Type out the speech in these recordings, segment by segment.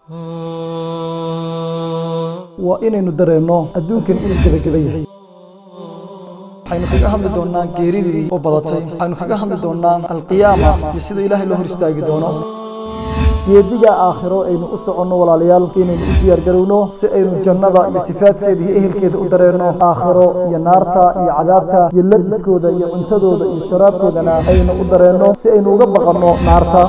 waa inaynu dareenno adduunkan inuu gebageba yahay waxaynu kaga hadli doonaa geeridii oo badatay waxaynu kaga hadli doonaa alqiyaama iyo sida ilaahay loo hor istaagi doono geediga aakhiro aynu u soconno walaalayaal inaynu u diyaargarowno si aynu jannada iyo sifaadkeeda iyo ehelkeeda u dareenno aakhiro iyo naarta iyo cadaabta iyo labidkooda iyo cuntadooda iyo sharaabkoodana aynu u dareenno si aynu uga baqanno naarta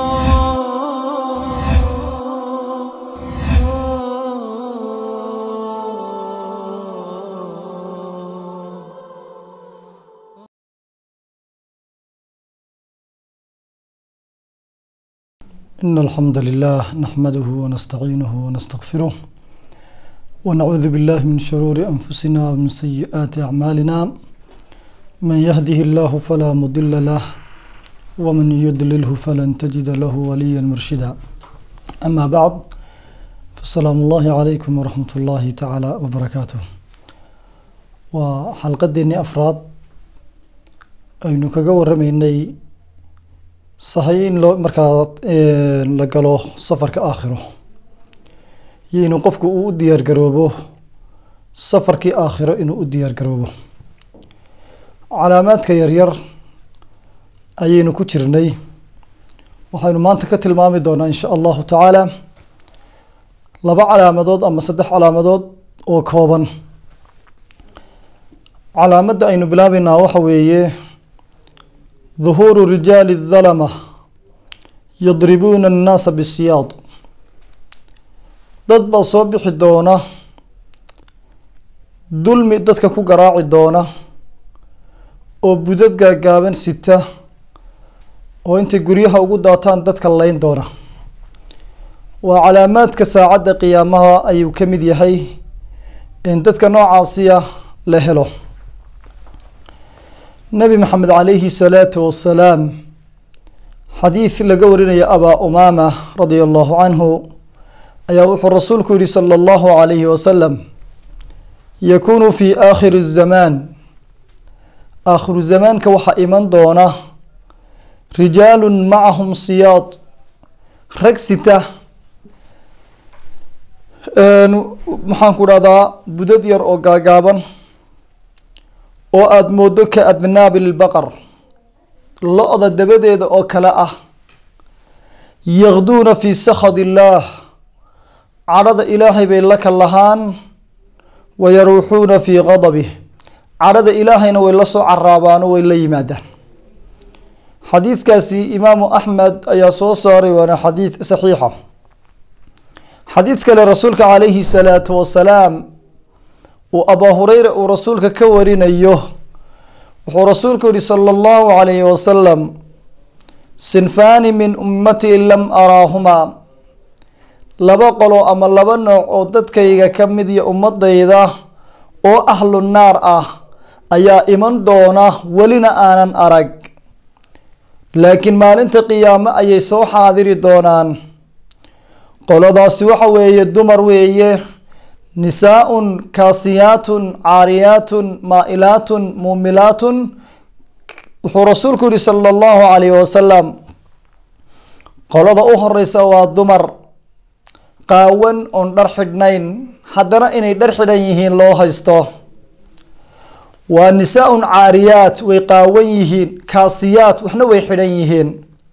إن الحمد لله نحمده ونستعينه ونستغفره ونعوذ بالله من شرور أنفسنا ومن سيئات أعمالنا من يهده الله فلا مضل له ومن يضلله فلن تجد له وليا مرشدا أما بعد فالسلام الله عليكم ورحمة الله تعالى وبركاته وحلقة ديني أفراد أينو كجور رميني sahay in loo markaa la galo safarka aakhiro iyo inuu qofku uu u diyaar garoobo safarkii aakhiro inuu u diyaar garoobo calaamaadka yaryar ayaynu ku jirnay waxaynu maanta ka tilmaami doonaa insha allahu tacaala laba calaamadood ama saddex calaamadood oo kooban calaamadda aynu bilaabeynaa waxa weeye ظهور رجال الظلمة يضربون الناس بالسياط dad baa soo bixi doona dulmi dadka ku garaaci doona oo budad gaagaaban sita oo intay guryaha ugu daataan dadka layn doona waa calaamaadka saacadda qiyaamaha ayuu ka mid yahay in dadka noocaasiya la helo nabi maxamed calayhi salaatu wasalaam xadiid laga warinaya abaa umaama radia allahu canhu ayaa wuxuu rasuulku yihi sala allahu calayhi wasalam yakunu fi aakhiri zamaan aakhiru zamaanka waxaa iman doona rijaalu macahum siyaad rag sita maxaan ku dhahdaa budad yar oo gaagaaban oo aada moodo ka adnaabi lbaqar lo-da dabadeeda oo kale ah yaqduuna fii sakhad illaah cadhada ilaahay bay la kallahaan wa yaruuxuuna fii qadabih cadhada ilaahayna way la soo caraabaano way la yimaadaan xadiidkaasi imaamu axmed ayaa soo saaray waana xadiid saxiixa xadiid kale rasuulka calayhi salaatu wasalaam uu abaa hureyra uu rasuulka ka warinayo wuxuu rasuulku yihi sala allahu calayhi wasalam sinfaani min ummatii lam araahumaa laba qolo ama laba nooc oo dadkayga ka mid iyo ummadayda oo ahlu naar ah ayaa iman doona welina aanan arag laakiin maalinta qiyaamo ayay soo xaadiri doonaan qoladaasi waxa weeye dumar weeye nisaaun kaasiyaatun caariyaatun maa-ilaatun muumilaatun wuxuu rasuulku yihi sala allahu calayhi wasalam qolada u horeysa waa dumar qaawan oon dhar xidhnayn haddana inay dhar xidhan yihiin loo haysto waa nisaa-un caariyaat way qaawan yihiin kaasiyaat waxna way xidhan yihiin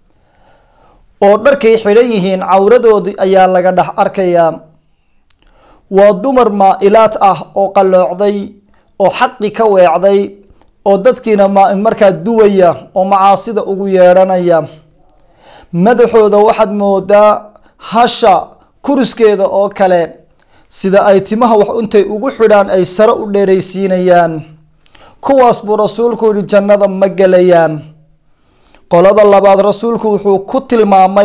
oo dharkay xidhan yihiin cawradoodii ayaa laga dhex arkayaa waa dumar maa-ilaad ah oo qalloocday oo xaqi ka weecday oo dadkiina ma markaa duwaya oo macaasida ugu yeedhanaya madaxooda waxaad moodaa hasha kuriskeeda oo kale sida ay timaha wax intay ugu xidhaan ay sare u dheeraysiinayaan kuwaas buu rasuulku yihi jannada ma gelayaan qolada labaad rasuulku wuxuu ku tilmaamay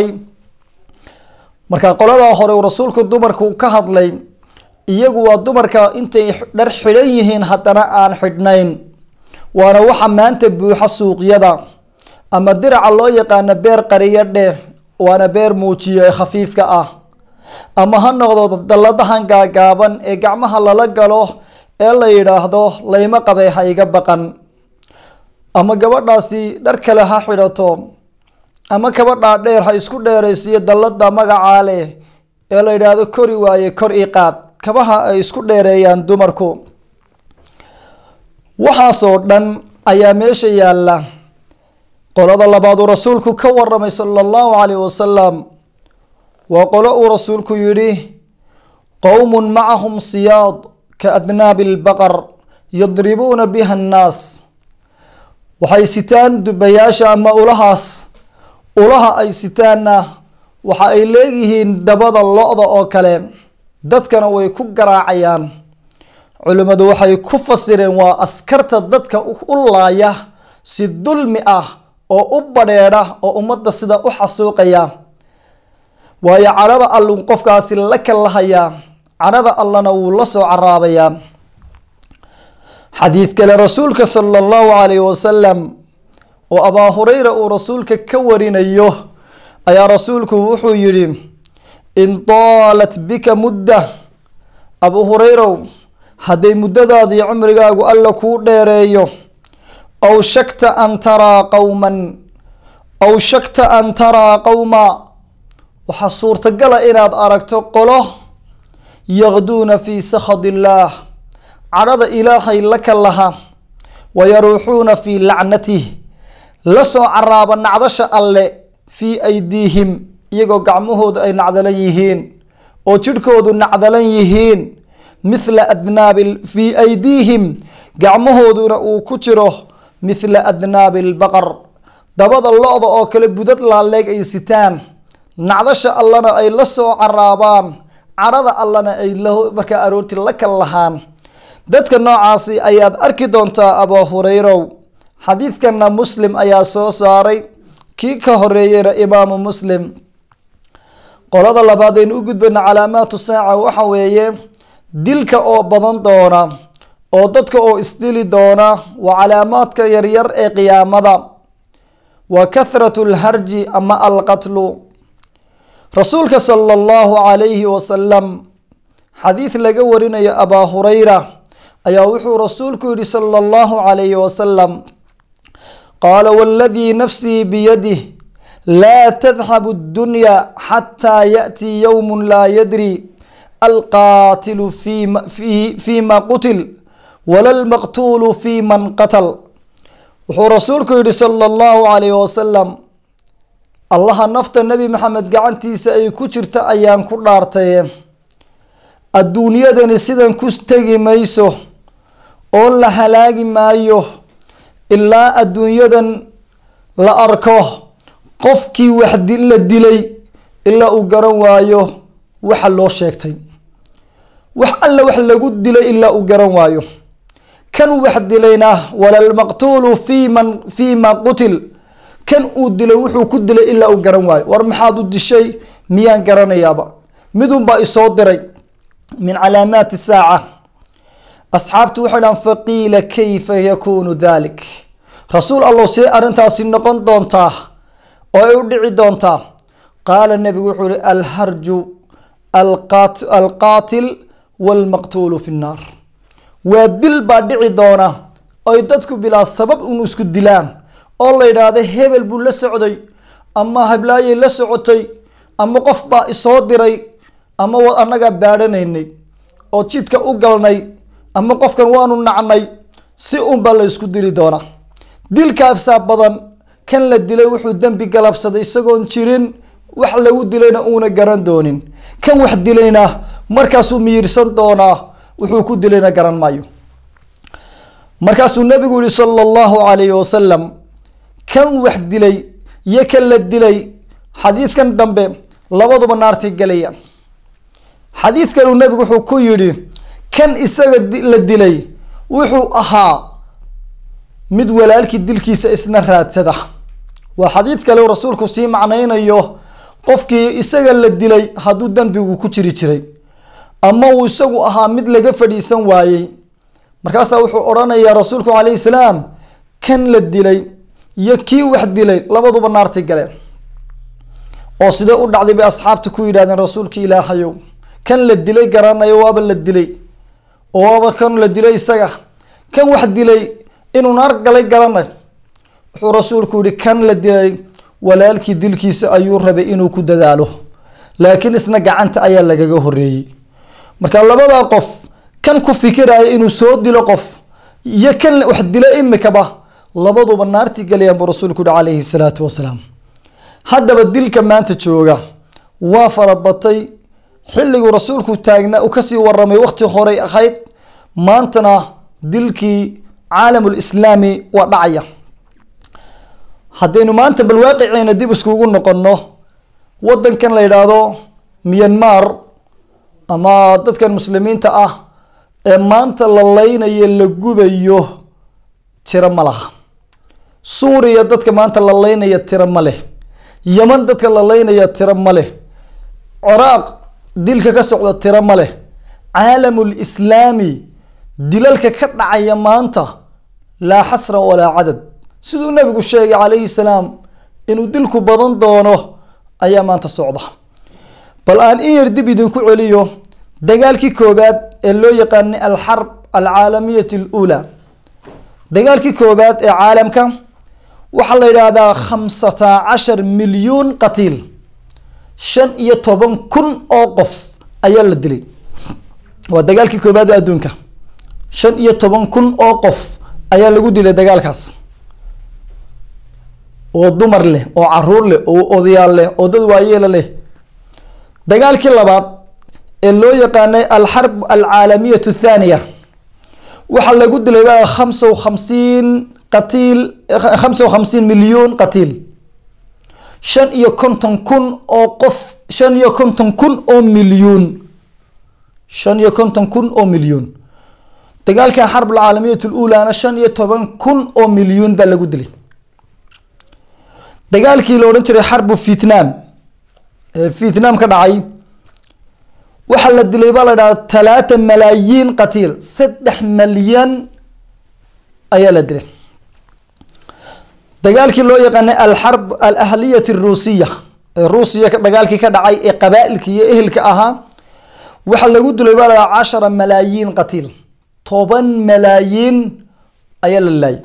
marka qoladaa hore uu rasuulku dumarku ka hadlay iyagu waa dumarka intay dhar xidhan yihiin haddana aan xidhnayn waana waxa maanta buuxa suuqyada ama diraca loo yaqaano beer qariyo dheh waana beer muujiyo ee khafiifka ah ama ha noqdo dalladahan gaagaaban ee gacmaha lala galo ee la yidhaahdo layma qabay ha iga baqan ama gabadhaasi dhar kale ha xidhato ama kabadhaa dheer ha isku dheeraysiiyo dallada magacaa leh ee la yidhaahdo kori waaye kor ii qaad kabaha ay isku dheereeyaan dumarku waxaasoo dhan ayaa meesha yaalla qolada labaad uu rasuulku ka waramay sala allahu calayh wasalam waa qolo uu rasuulku yidhi qowmun macahum siyaad ka adnaabi lbaqar yadribuuna biha annaas waxay sitaan dubayaasha ama ulahaas ulaha ay sitaanna waxa ay leeyihiin dabada lo-da oo kale dadkana way ku garaacayaan culimmadu waxay ku fasireen waa askarta dadka u laaya si dulmi ah oo u badheedha oo ummadda sida u xasuuqaya waayo cadhada alluu qofkaasi la kallahayaa cadhada allana wuu la soo caraabayaa xadiid kale rasuulka sala allahu calayhi wasalam oo abaa hureyra uu rasuulka ka warinayo ayaa rasuulku wuxuu yidhi in daalat bika mudda abu hureyrow hadday muddadaadii cumrigaagu alla kuu dheereeyo aw shakta an taraa qowman aw shakta an taraa qowma waxaa suurtagala inaad aragto qolo yaqduuna fii sakhad illaah cadhada ilaahay la ka laha wayaruuxuuna fii lacnatih la soo caraaba nacdasha alle fii aydiihim iyagoo gacmahoodu ay nacdalan yihiin oo jidhkoodu nacdalan yihiin mithla adnaabi fii aydiihim gacmahooduna uu ku jiro mithla adnaabi lbaqar dabada lo-da oo kale budad laaleeg ay sitaan nacdasha allana ay la soo caraabaan cadhada allana ay markaa aroorti la kal lahaan dadka noocaasi ayaad arki doontaa abaa hureyrow xadiidkanna muslim ayaa soo saaray kii ka horeeyeyna imaamu muslim qolada labaad aynu u gudbayna calaamaatu saaca waxa weeye dilka oo badan doona oo dadka oo isdili doona waa calaamaadka yaryar ee qiyaamada wa kathratu lharji ama alqatlu rasuulka sala allahu calayhi wasalam xadiid laga warinayo abaa hureyra ayaa wuxuu rasuulku yihi sala allahu calayhi wasalam qaala waladii nafsii biyadih laa tadhabu addunya xataa yaأtii yowm laa yadri alqaatilu fii ma qutil wala lmaqtuulu fii man qatal wuxuu rasuulku yihi sala allahu calayhi wasalam allaha nafta nebi maxamed gacantiisa ay ku jirta ayaan ku dhaartaye adduunyadani sidan ku tegi mayso oo la halaagi maayo ilaa adduunyadan la arko qofkii wax la dilay ilaa uu garan waayo waxa loo sheegtay wax alla wax lagu dilay ilaa uu garan waayo kan wax dilayna walalmaqtuulu fii man fii ma qutil kan uu dilay wuxuu ku dilay ilaa uu garan waayo war maxaad u dishay miyaan garanayaaba midunbaa isoo diray min calaamaati saaca asxaabtu waxay dhahan faqiila kayfa yakuunu dalik rasuul allow see arrintaasi noqon doontaa oo ay u dhici doontaa qaala nebigu wuxuu ihi alharju alqaatil waalmaqtuulu fi nnaar waa dil baa dhici doona oy dadku bilaa sabab un isku dilaan oo la yidhaahda hebel buu la socday ama hablaayay la socotay ama qof baa isoo diray ama annagaa baadhanaynay oo jidka u galnay ama qofkan waanu nacnay si unbaa la isku dili doonaa dilkaafsaa badan kan la dilay wuxuu dembi galabsaday isagoon jirin wax lagu dilayna uuna garan doonin kan wax dilayna markaasuu miyirsan doonaa wuxuu ku dilayna garan maayo markaasuu nabigu yihi sala allahu calayhi wasalam kan wax dilay iyo kan la dilay xadiidkan dambe labaduba naartay galayaan xadiid kaleu nabigu wuxuu ku yidhi kan isaga la dilay wuxuu ahaa mid walaalkii dilkiisa isna raadsada waa xadiid kale rasuulku sii macnaynayo qofkii isaga la dilay hadduu dembigu ku jiri jiray ama uu isagu ahaa mid laga fadhiisan waayey markaasaa wuxuu odhanayaa rasuulku calayhi salaam kan la dilay iyo kii wax dilay labaduba naartay galeen oo sidee u dhacday bay asxaabta ku yidhahdeen rasuulki ilaahayow kan la dilay garanayo waaba la dilay oo waaba kan la dilay isaga kan wax dilay inuu naar galay garanay wuxuu rasuulku yihi kan la dilay walaalkii dilkiisa ayuu rabay inuu ku dadaalo laakiin isna gacanta ayaa lagaga horeeyey marka labadaa qof kan ku fikiraya inuu soo dilo qof iyo kan wax dilo imikaba labaduba naartii galayaan buu rasuulku yihi calayhi salaatu wasalaam haddaba dilka maanta jooga waa farabatay xilliguu rasuulku taagnaa uu kasii waramay waqti horey ahayd maantana dilkii caalamulislaami waa dhacaya haddaynu maanta bal waaqiceena dib iskugu noqonno wadankan la yidhaahdo myanmar ama dadkan muslimiinta ah ee maanta la leynayo la gubayo tiro ma laha suuriya dadka maanta la leynaya tiro ma leh yeman dadka la leynaya tiro ma leh ciraaq dilka ka socda tiro ma leh caalamul islaami dilalka ka dhacaya maanta laa xasra walaa cadad siduu nabigu sheegay calayhi salaam inuu dilku badan doono ayaa maanta socda bal aan in yar dib idinku celiyo dagaalkii koobaad ee loo yaqaanay alxarb alcaalamiyat aluulaa dagaalkii koobaad ee caalamka waxaa la yidhaahdaa khamsata cashar milyuun qatiil shan iyo toban kun oo qof ayaa la dilay waa dagaalkii koobaad ee adduunka shan iyo toban kun oo qof ayaa lagu dilay dagaalkaas oo dumar leh oo caruur leh oo odayaal leh oo dad waayeela leh dagaalkii labaad ee loo yaqaanay alxarb alcaalamiyat athaaniya waxaa lagu dilay baa khamsa wa khamsiin qatiil khamsa wa khamsiin milyuun qatiil shan iyo konton kun oo qof shan iyo konton kun oo milyuun shan iyo konton kun oo milyuun dagaalkan xarb alcaalamiyat alulaana shan iyo toban kun oo milyuun baa lagu dilay dagaalkii la odhan jiray xarbu vietnam ee vietnam ka dhacay waxaa la dilay baa la dhahda talaata malaayiin qatiil saddex malyan ayaa la dilay dagaalkii loo yaqaanay alxarb alahliyat aruusiya ee ruusiya dagaalkii ka dhacay ee qabaa-ilka iyo ehelka ahaa waxaa lagu dilay baa la dhaha cashara malaayiin qatiil toban malaayiin ayaa la laayay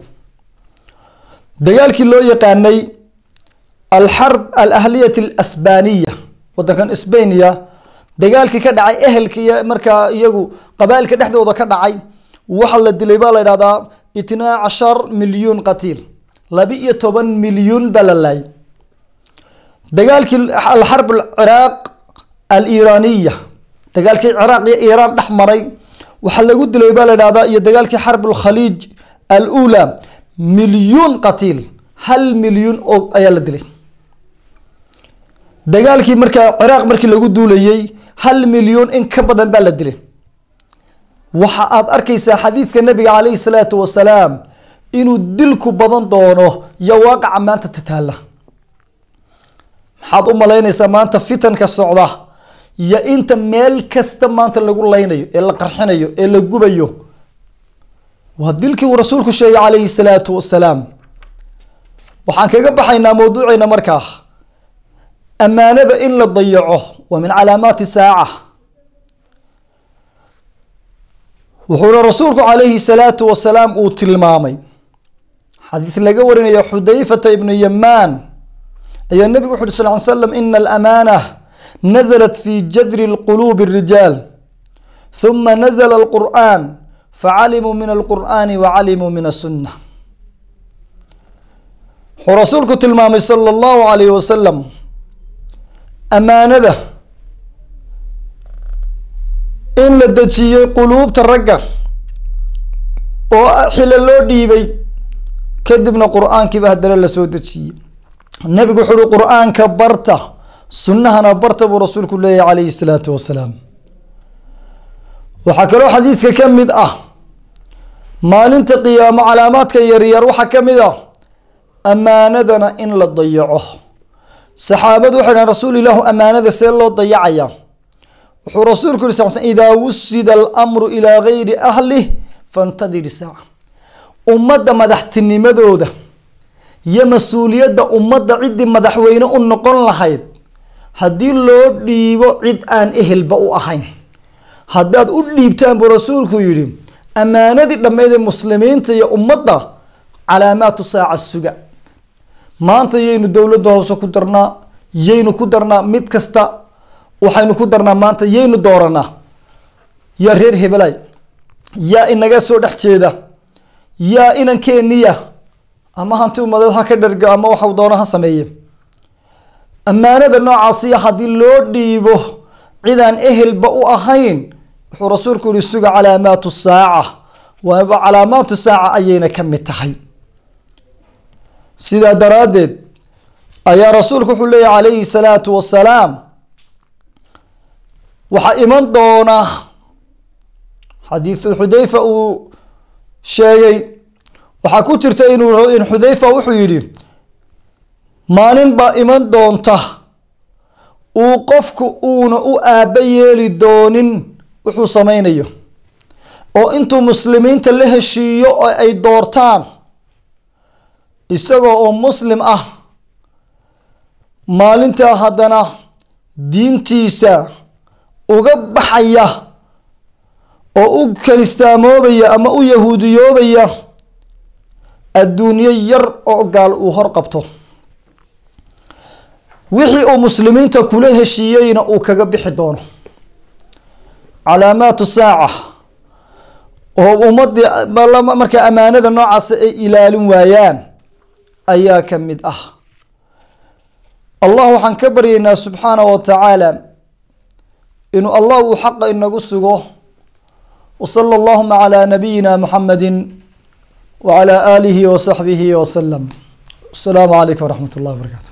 dagaalkii loo yaqaanay alxarb alahliyat alasbaniya wadankan sbania dagaalkii ka dhacay ehelka iyo markaa iyagu qabaailka dhexdooda ka dhacay waxaa la dilay baa la yidhahdaa itnaa cashar milyuun qatiil laba iyo toban milyuun baa la laayay dagaalkii alxarb alciraaq aliiraaniya dagaalkii ciraaq iyo iiraan dhex maray waxaa lagu dilay baa la yidhahdaa iyo dagaalkii xarb alkhaliij alula milyuun qatiil hal milyuun oo ayaa la dilay dagaalkii markaa ciraaq markii lagu duulayay hal milyuun in ka badan baa la dilay waxa aad arkaysaa xadiidka nabiga calayhi salaatu wasalaam inuu dilku badan doono iyo waaqaca maanta tataala maxaad u malaynaysaa maanta fitanka socda iyo inta meel kasta maanta lagu leynayo ee la qarxinayo ee la gubayo waa dilkii uu rasuulku sheegay calayhi salaatu wasalaam waxaan kaga baxaynaa mawduuceena markaa ammaanada in la dayaco waa min calaamaati saaca wuxuuna rasuulku calayhi salaatu wasalaam uu tilmaamay xadiis laga warinaya xudayfata ibnu yamaan ayaa nebigu wuxu uri sal ly slam ina alamaana naزlat fi jadri lqulubi الrijaal ثuma nazla اlqur'an facalimuu min alqur'ani wacalimuu min aلsuna wuxuu rasuulku tilmaamay sala اllahu alayh wasalam amaanada in la dejiyey quluubta ragga oo xilo loo dhiibay kadibna qur-aankiiba haddana lasoo dejiyey nebigu wuxu uhi qur-aanka barta sunnahana barta buu rasuulku leeyahy calayhi salaatu wasalaam waxaa kaloo xadiidka ka mid ah maalinta qiyaamo calaamaadka yaryar waxaa ka mid ah ammaanadana in la dayaco saxaabadu waxay dhahen rasuul ilaahu ammaanada see loo dayacaya wuxuu rasuulku yiri sal sl idaa wusida alamru ilaa gayri ahlih fantadir saaca ummadda madaxtinimadooda iyo mas-uuliyadda ummadda ciddii madaxweyne u noqon lahayd haddii loo dhiibo cid aan ehelba u ahayn haddaad u dhiibtaan buu rasuulku yidhi ammaanadii dhammeyd ee muslimiinta iyo ummadda calaamaatu saaca suga maanta yaynu dowladda hoose ku darnaa yaynu ku darnaa mid kasta waxaynu ku darnaa maanta yaynu dooranaa yaa reer hebelay yaa inaga soo dhex jeeda yaa inankeeniya ama hanti umadeed ha ka dhergo ama waxau doono ha sameeye ammaanada noocaasiya haddii loo dhiibo cidaan ehelba u ahayn wuxuu rasuulku yihi suga calaamaatu saaca waaba calaamaatu saaca ayayna ka mid tahay sidaa daraaddeed ayaa rasuulku wuxuu leeyahy calayhi salaatu wasalaam waxaa iman doona xadiidu xudayfa uu sheegay waxaa ku jirta inuu in xudayfa wuxuu yidhi maalin baa iman doonta uu qofku uuna u aaba yeeli doonin wuxuu sameynayo oo intuu muslimiinta la heshiiyo oo ay doortaan isagoo oo muslim ah maalintaa haddana diintiisa uga baxaya oo u kiristaamoobaya ama u yahuudiyoobaya adduunyo yar oo gaal uu hor qabto wixii uu muslimiinta kula heshiiyeyna uu kaga bixi doono calaamaatu saaca oo ummadii markaa ammaanada noocaas ay ilaalin waayaan ayaa ka mid ah allah waxaan ka baryaynaa subxaana wa tacaala inuu allah uu xaqa inagu sugo wsala allahuma calaa nabiyina muxamedi wacalaa aalihi wasaxbihi wasalam asalaamu calaykum waraxmat ullahi wabarakatu